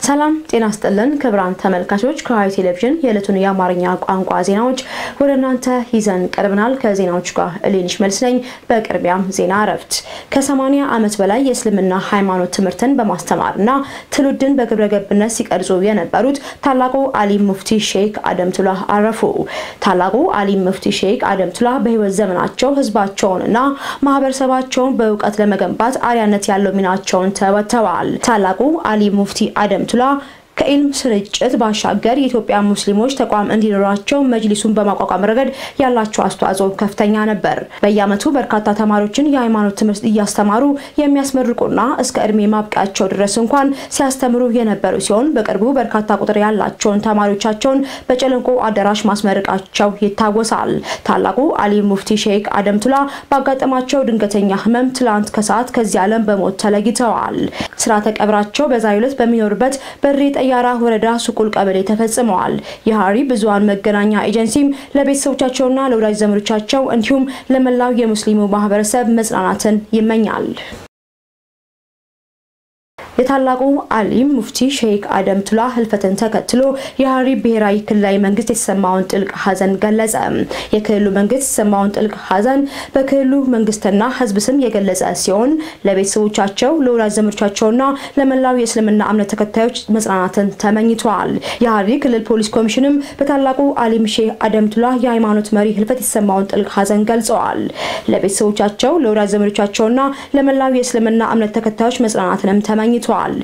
ሰላም ጤና ስጥልን ክቡራን ተመልካቾች፣ ከሐረሪ ቴሌቪዥን የዕለቱን የአማርኛ ቋንቋ ዜናዎች ወደ እናንተ ይዘን ቀርበናል። ከዜናዎቹ ጋር እሌንሽ መልስ ነኝ። በቅድሚያም ዜና እረፍት። ከ80 ዓመት በላይ የእስልምና ሃይማኖት ትምህርትን በማስተማርና ትውልድን በግብረ ገብነት ሲቀርጹ የነበሩት ታላቁ አሊም ሙፍቲ ሼክ አደምቱላህ አረፉ። ታላቁ አሊም ሙፍቲ ሼክ አደምቱላህ በህይወት ዘመናቸው ህዝባቸውንና ማህበረሰባቸውን በእውቀት ለመገንባት አርአያነት ያለው ሚናቸውን ተወጥተዋል። ታላቁ አሊም ሙፍቲ አደምቱላህ ከኢልም ስርጭት ባሻገር የኢትዮጵያ ሙስሊሞች ተቋም እንዲኖራቸው መጅሊሱን በማቋቋም ረገድ ያላቸው አስተዋጽኦ ከፍተኛ ነበር። በየዓመቱ በርካታ ተማሪዎችን የሃይማኖት ትምህርት እያስተማሩ የሚያስመርቁና እስከ እድሜ ማብቂያቸው ድረስ እንኳን ሲያስተምሩ የነበሩ ሲሆን በቅርቡ በርካታ ቁጥር ያላቸውን ተማሪዎቻቸውን በጨለንቆ አዳራሽ ማስመረቃቸው ይታወሳል። ታላቁ አሊም ሙፍቲ ሼክ አደምቱላ ባጋጠማቸው ድንገተኛ ህመም ትላንት ከሰዓት ከዚህ ዓለም በሞት ተለይተዋል። ስርዓተ ቀብራቸው በዛሬው ዕለት በሚኖሩበት በሬ ጠያራ ወረዳ ሱቁል ቀበሌ ተፈጽመዋል። የሐረሪ ብዙሃን መገናኛ ኤጀንሲም ለቤተሰቦቻቸውና ለወዳጅ ዘመዶቻቸው እንዲሁም ለመላው የሙስሊሙ ማህበረሰብ መጽናናትን ይመኛል። የታላቁ አሊም ሙፍቲ ሼክ አደምቱላ ህልፈትን ተከትሎ የሐረሪ ብሔራዊ ክልላዊ መንግስት የተሰማውን ጥልቅ ሐዘን ገለጸ። የክልሉ መንግስት የተሰማውን ጥልቅ ሐዘን በክልሉ መንግስትና ህዝብ ስም የገለጸ ሲሆን ለቤተሰቦቻቸው፣ ለወዳጅ ዘመዶቻቸውና ለመላው የእስልምና እምነት ተከታዮች መጽናናትን ተመኝተዋል። የሐረሪ ክልል ፖሊስ ኮሚሽንም በታላቁ አሊም ሼክ አደምቱላ የሃይማኖት መሪ ህልፈት የተሰማውን ጥልቅ ሐዘን ገልጸዋል። ለቤተሰቦቻቸው፣ ለወዳጅ ዘመዶቻቸውና ለመላው የእስልምና እምነት ተከታዮች መጽናናትንም ተመኝተዋል።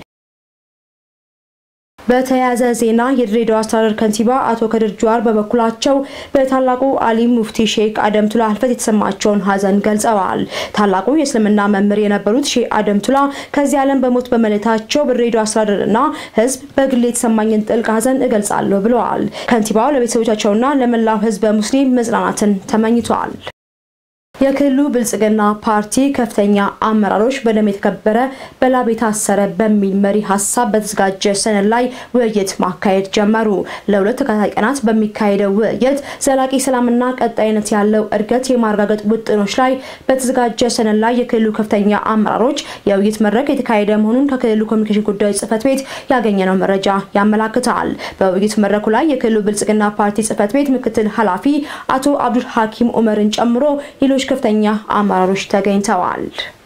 በተያያዘ ዜና የድሬዳዋ አስተዳደር ከንቲባ አቶ ከድር ጁዋር በበኩላቸው በታላቁ አሊም ሙፍቲ ሼክ አደምቱላ ህልፈት የተሰማቸውን ሐዘን ገልጸዋል። ታላቁ የእስልምና መምህር የነበሩት ሼክ አደምቱላ ከዚህ ዓለም በሞት በመለየታቸው በድሬዳዋ አስተዳደርና ህዝብ በግሌ የተሰማኝን ጥልቅ ሐዘን እገልጻለሁ ብለዋል። ከንቲባው ለቤተሰቦቻቸውና ለመላው ህዝበ ሙስሊም መጽናናትን ተመኝተዋል። የክልሉ ብልጽግና ፓርቲ ከፍተኛ አመራሮች በደም የተከበረ በላብ የታሰረ በሚል መሪ ሀሳብ በተዘጋጀ ሰነድ ላይ ውይይት ማካሄድ ጀመሩ። ለሁለት ተከታታይ ቀናት በሚካሄደው ውይይት ዘላቂ ሰላምና ቀጣይነት ያለው እድገት የማረጋገጥ ውጥኖች ላይ በተዘጋጀ ሰነድ ላይ የክልሉ ከፍተኛ አመራሮች የውይይት መድረክ የተካሄደ መሆኑን ከክልሉ ኮሚኒኬሽን ጉዳዮች ጽህፈት ቤት ያገኘነው መረጃ ያመላክታል። በውይይት መድረኩ ላይ የክልሉ ብልጽግና ፓርቲ ጽህፈት ቤት ምክትል ኃላፊ አቶ አብዱል ሀኪም ኡመርን ጨምሮ ሌሎች ከፍተኛ አመራሮች ተገኝተዋል።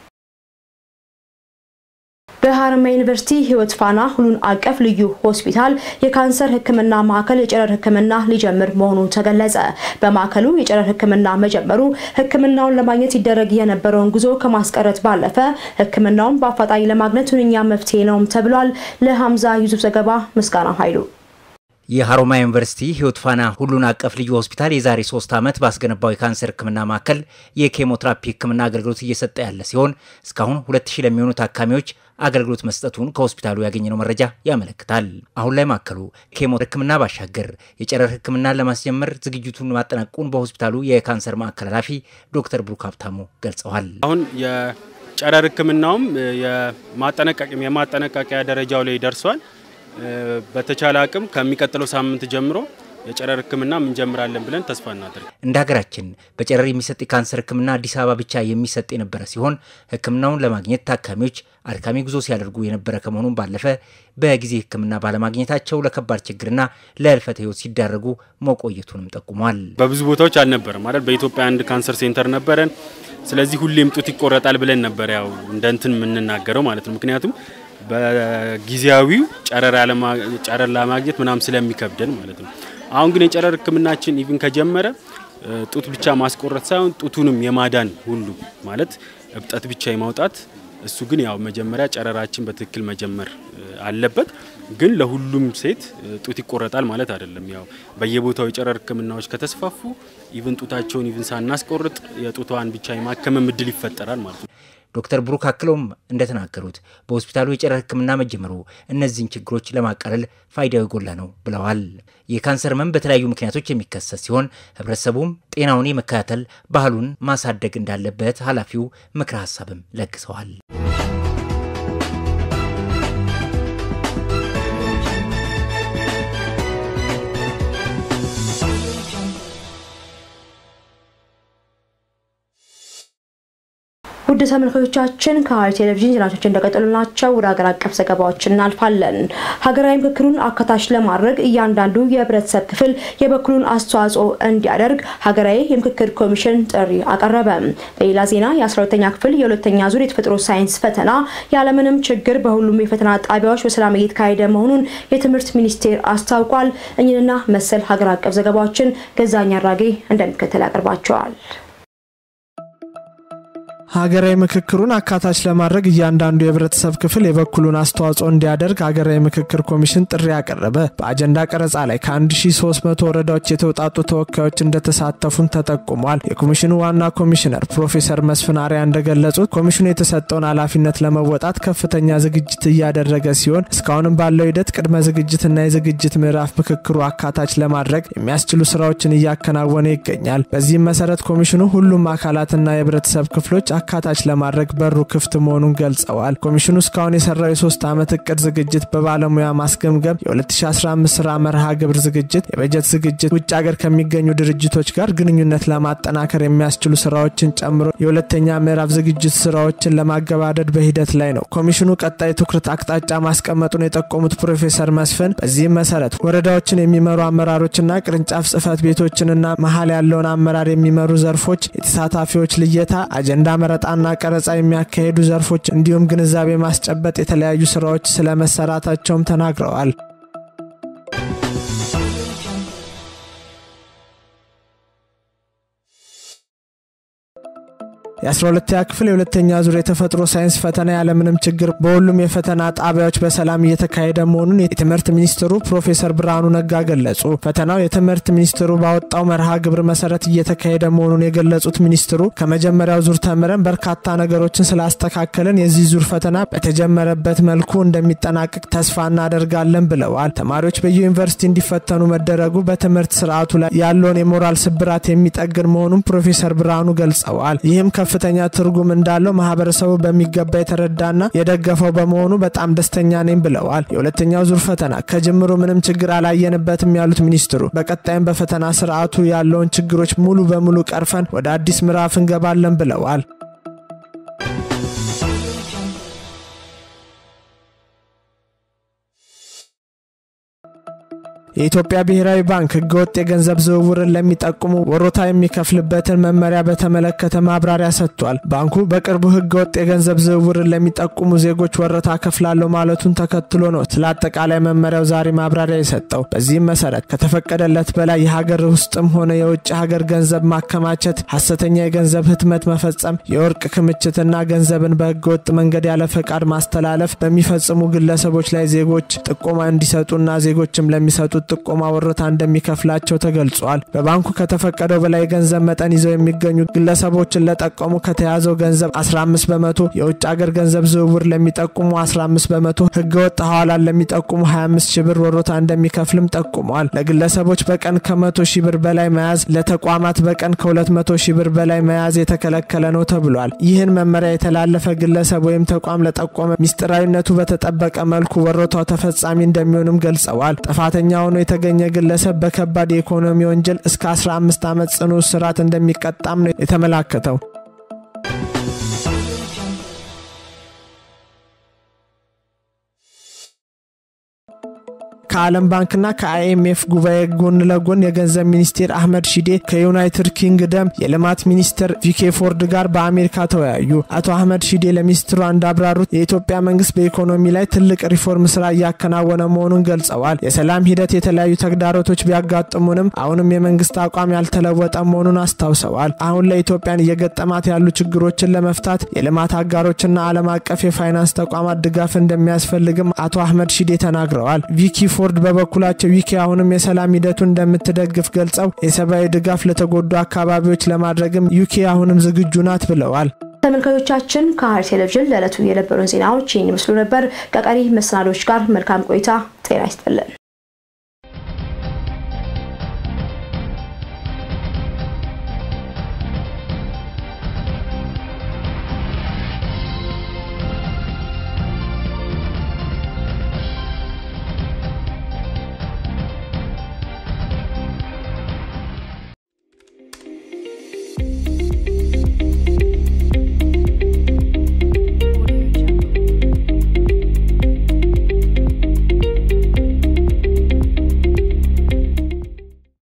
በሀረማያ ዩኒቨርሲቲ ህይወት ፋና ሁሉን አቀፍ ልዩ ሆስፒታል የካንሰር ሕክምና ማዕከል የጨረር ሕክምና ሊጀምር መሆኑ ተገለጸ። በማዕከሉ የጨረር ሕክምና መጀመሩ ሕክምናውን ለማግኘት ይደረግ የነበረውን ጉዞ ከማስቀረት ባለፈ ሕክምናውን በአፋጣኝ ለማግኘት ሁነኛ መፍትሄ ነውም ተብሏል። ለሀምዛ ዩሱፍ ዘገባ ምስጋና ኃይሉ የሀሮማያ ዩኒቨርሲቲ ህይወት ፋና ሁሉን አቀፍ ልዩ ሆስፒታል የዛሬ ሶስት ዓመት ባስገነባው የካንሰር ህክምና ማዕከል የኬሞትራፒ ህክምና አገልግሎት እየሰጠ ያለ ሲሆን እስካሁን ሁለት ሺህ ለሚሆኑ ታካሚዎች አገልግሎት መስጠቱን ከሆስፒታሉ ያገኘነው መረጃ ያመለክታል። አሁን ላይ ማዕከሉ ኬሞ ህክምና ባሻገር የጨረር ህክምናን ለማስጀመር ዝግጅቱን ማጠናቀቁን በሆስፒታሉ የካንሰር ማዕከል ኃላፊ ዶክተር ብሩክ ሀብታሙ ገልጸዋል። አሁን የጨረር ህክምናውም የማጠናቀቂያ ደረጃው ላይ ደርሷል። በተቻለ አቅም ከሚቀጥለው ሳምንት ጀምሮ የጨረር ህክምና እንጀምራለን ብለን ተስፋ እናደርግ። እንደ ሀገራችን በጨረር የሚሰጥ የካንሰር ህክምና አዲስ አበባ ብቻ የሚሰጥ የነበረ ሲሆን ህክምናውን ለማግኘት ታካሚዎች አድካሚ ጉዞ ሲያደርጉ የነበረ ከመሆኑም ባለፈ በጊዜ ህክምና ባለማግኘታቸው ለከባድ ችግርና ለህልፈተ ህይወት ሲዳረጉ መቆየቱንም ጠቁሟል። በብዙ ቦታዎች አልነበረም ማለት በኢትዮጵያ አንድ ካንሰር ሴንተር ነበረን። ስለዚህ ሁሌም ጡት ይቆረጣል ብለን ነበር ያው እንደ እንትን የምንናገረው ማለት ነው ምክንያቱም በጊዜያዊው ጨረር ለማግኘት ምናምን ስለሚከብደን ማለት ነው። አሁን ግን የጨረር ህክምናችን ኢቭን ከጀመረ ጡት ብቻ ማስቆረጥ ሳይሆን ጡቱንም የማዳን ሁሉ ማለት እብጠት ብቻ የማውጣት እሱ ግን ያው መጀመሪያ ጨረራችን በትክክል መጀመር አለበት። ግን ለሁሉም ሴት ጡት ይቆረጣል ማለት አይደለም። ያው በየቦታው የጨረር ህክምናዎች ከተስፋፉ ኢቭን ጡታቸውን ኢቭን ሳናስቆርጥ የጡቷን ብቻ የማከመም እድል ይፈጠራል ማለት ነው። ዶክተር ብሩክ አክለውም እንደተናገሩት በሆስፒታሉ የጨረር ህክምና መጀመሩ እነዚህን ችግሮች ለማቃለል ፋይዳው የጎላ ነው ብለዋል። የካንሰር ህመም በተለያዩ ምክንያቶች የሚከሰት ሲሆን ህብረተሰቡም ጤናውን የመከታተል ባህሉን ማሳደግ እንዳለበት ኃላፊው ምክረ ሀሳብም ለግሰዋል። ውድ ውድ ተመልካቾቻችን ከሐረሪ ቴሌቪዥን ዜናዎች እንደቀጠሉ ናቸው። ወደ ሀገር አቀፍ ዘገባዎች እናልፋለን። ሀገራዊ ምክክሩን አካታች ለማድረግ እያንዳንዱ የህብረተሰብ ክፍል የበኩሉን አስተዋጽኦ እንዲያደርግ ሀገራዊ የምክክር ኮሚሽን ጥሪ አቀረበ። በሌላ ዜና የ12ኛ ክፍል የሁለተኛ ዙር የተፈጥሮ ሳይንስ ፈተና ያለምንም ችግር በሁሉም የፈተና ጣቢያዎች በሰላም እየተካሄደ መሆኑን የትምህርት ሚኒስቴር አስታውቋል። እኝንና መሰል ሀገር አቀፍ ዘገባዎችን ገዛኝ አራጌ እንደሚከተል ያቀርባቸዋል። ሀገራዊ ምክክሩን አካታች ለማድረግ እያንዳንዱ የህብረተሰብ ክፍል የበኩሉን አስተዋጽኦ እንዲያደርግ ሀገራዊ ምክክር ኮሚሽን ጥሪ ያቀረበ። በአጀንዳ ቀረጻ ላይ ከ1300 ወረዳዎች የተውጣጡ ተወካዮች እንደተሳተፉን ተጠቁሟል። የኮሚሽኑ ዋና ኮሚሽነር ፕሮፌሰር መስፍን አሪያ እንደገለጹት ኮሚሽኑ የተሰጠውን ኃላፊነት ለመወጣት ከፍተኛ ዝግጅት እያደረገ ሲሆን እስካሁንም ባለው ሂደት ቅድመ ዝግጅትና የዝግጅት ምዕራፍ ምክክሩ አካታች ለማድረግ የሚያስችሉ ስራዎችን እያከናወነ ይገኛል። በዚህም መሰረት ኮሚሽኑ ሁሉም አካላትና የህብረተሰብ ክፍሎች አካታች ለማድረግ በሩ ክፍት መሆኑን ገልጸዋል። ኮሚሽኑ እስካሁን የሰራው የሶስት ዓመት እቅድ ዝግጅት በባለሙያ ማስገምገም፣ የ2015 ስራ መርሃ ግብር ዝግጅት፣ የበጀት ዝግጅት፣ ውጭ ሀገር ከሚገኙ ድርጅቶች ጋር ግንኙነት ለማጠናከር የሚያስችሉ ስራዎችን ጨምሮ የሁለተኛ ምዕራፍ ዝግጅት ስራዎችን ለማገባደድ በሂደት ላይ ነው። ኮሚሽኑ ቀጣይ ትኩረት አቅጣጫ ማስቀመጡን የጠቆሙት ፕሮፌሰር መስፍን በዚህም መሰረት ወረዳዎችን የሚመሩ አመራሮችና ቅርንጫፍ ጽህፈት ቤቶችንና መሀል ያለውን አመራር የሚመሩ ዘርፎች የተሳታፊዎች ልየታ አጀንዳ መረጣና ቀረጻ የሚያካሄዱ ዘርፎች እንዲሁም ግንዛቤ ማስጨበጥ የተለያዩ ስራዎች ስለመሰራታቸውም ተናግረዋል። የ12ኛ ክፍል የሁለተኛ ዙር የተፈጥሮ ሳይንስ ፈተና ያለምንም ችግር በሁሉም የፈተና ጣቢያዎች በሰላም እየተካሄደ መሆኑን የትምህርት ሚኒስትሩ ፕሮፌሰር ብርሃኑ ነጋ ገለጹ። ፈተናው የትምህርት ሚኒስትሩ ባወጣው መርሃ ግብር መሰረት እየተካሄደ መሆኑን የገለጹት ሚኒስትሩ ከመጀመሪያው ዙር ተምረን በርካታ ነገሮችን ስላስተካከልን የዚህ ዙር ፈተና በተጀመረበት መልኩ እንደሚጠናቀቅ ተስፋ እናደርጋለን ብለዋል። ተማሪዎች በየዩኒቨርሲቲ እንዲፈተኑ መደረጉ በትምህርት ስርዓቱ ላይ ያለውን የሞራል ስብራት የሚጠግን መሆኑን ፕሮፌሰር ብርሃኑ ገልጸዋል። ይህም ከፍተኛ ትርጉም እንዳለው ማህበረሰቡ በሚገባ የተረዳና የደገፈው በመሆኑ በጣም ደስተኛ ነኝ ብለዋል። የሁለተኛው ዙር ፈተና ከጅምሩ ምንም ችግር አላየንበትም ያሉት ሚኒስትሩ በቀጣይም በፈተና ስርዓቱ ያለውን ችግሮች ሙሉ በሙሉ ቀርፈን ወደ አዲስ ምዕራፍ እንገባለን ብለዋል። የኢትዮጵያ ብሔራዊ ባንክ ህገወጥ የገንዘብ ዝውውርን ለሚጠቁሙ ወሮታ የሚከፍልበትን መመሪያ በተመለከተ ማብራሪያ ሰጥቷል። ባንኩ በቅርቡ ህገወጥ የገንዘብ ዝውውርን ለሚጠቁሙ ዜጎች ወረታ ከፍላለሁ ማለቱን ተከትሎ ነው ስለ አጠቃላይ መመሪያው ዛሬ ማብራሪያ የሰጠው። በዚህም መሰረት ከተፈቀደለት በላይ የሀገር ውስጥም ሆነ የውጭ ሀገር ገንዘብ ማከማቸት፣ ሀሰተኛ የገንዘብ ህትመት መፈጸም፣ የወርቅ ክምችትና ገንዘብን በህገወጥ መንገድ ያለ ፈቃድ ማስተላለፍ በሚፈጽሙ ግለሰቦች ላይ ዜጎች ጥቆማ እንዲሰጡና ዜጎችም ለሚሰጡ ጥቆማ ወረታ እንደሚከፍላቸው ተገልጿል። በባንኩ ከተፈቀደው በላይ የገንዘብ መጠን ይዘው የሚገኙ ግለሰቦችን ለጠቀሙ ከተያዘው ገንዘብ 15 በመቶ፣ የውጭ ሀገር ገንዘብ ዝውውር ለሚጠቁሙ 15 በመቶ፣ ህገወጥ ሐዋላን ለሚጠቁሙ 25 ሺህ ብር ወረታ እንደሚከፍልም ጠቁመዋል። ለግለሰቦች በቀን ከ100 ሺህ ብር በላይ መያዝ፣ ለተቋማት በቀን ከ200 ሺህ ብር በላይ መያዝ የተከለከለ ነው ተብሏል። ይህን መመሪያ የተላለፈ ግለሰብ ወይም ተቋም ለጠቆመ ሚስጥራዊነቱ በተጠበቀ መልኩ ወረታው ተፈጻሚ እንደሚሆንም ገልጸዋል። ጥፋተኛ ሆኖ የተገኘ ግለሰብ በከባድ የኢኮኖሚ ወንጀል እስከ 15 ዓመት ጽኑ እስራት እንደሚቀጣም ነው የተመላከተው። ከዓለም ባንክና ከአይኤምኤፍ ጉባኤ ጎን ለጎን የገንዘብ ሚኒስቴር አህመድ ሺዴ ከዩናይትድ ኪንግደም የልማት ሚኒስትር ቪኬ ፎርድ ጋር በአሜሪካ ተወያዩ። አቶ አህመድ ሺዴ ለሚኒስትሩ እንዳብራሩት የኢትዮጵያ መንግስት በኢኮኖሚ ላይ ትልቅ ሪፎርም ስራ እያከናወነ መሆኑን ገልጸዋል። የሰላም ሂደት የተለያዩ ተግዳሮቶች ቢያጋጥሙንም አሁንም የመንግስት አቋም ያልተለወጠ መሆኑን አስታውሰዋል። አሁን ለኢትዮጵያን እየገጠማት ያሉ ችግሮችን ለመፍታት የልማት አጋሮችና ዓለም አቀፍ የፋይናንስ ተቋማት ድጋፍ እንደሚያስፈልግም አቶ አህመድ ሺዴ ተናግረዋል። ቪኪ ፎርድ በበኩላቸው ዊኪ አሁንም የሰላም ሂደቱን እንደምትደግፍ ገልጸው የሰብአዊ ድጋፍ ለተጎዱ አካባቢዎች ለማድረግም ዩኬ አሁንም ዝግጁ ናት ብለዋል። ተመልካቾቻችን ከሐረሪ ቴሌቪዥን ለዕለቱ የነበሩን ዜናዎች ይህን ይመስሉ ነበር። ከቀሪ መሰናዶች ጋር መልካም ቆይታ። ጤና ይስጥልን።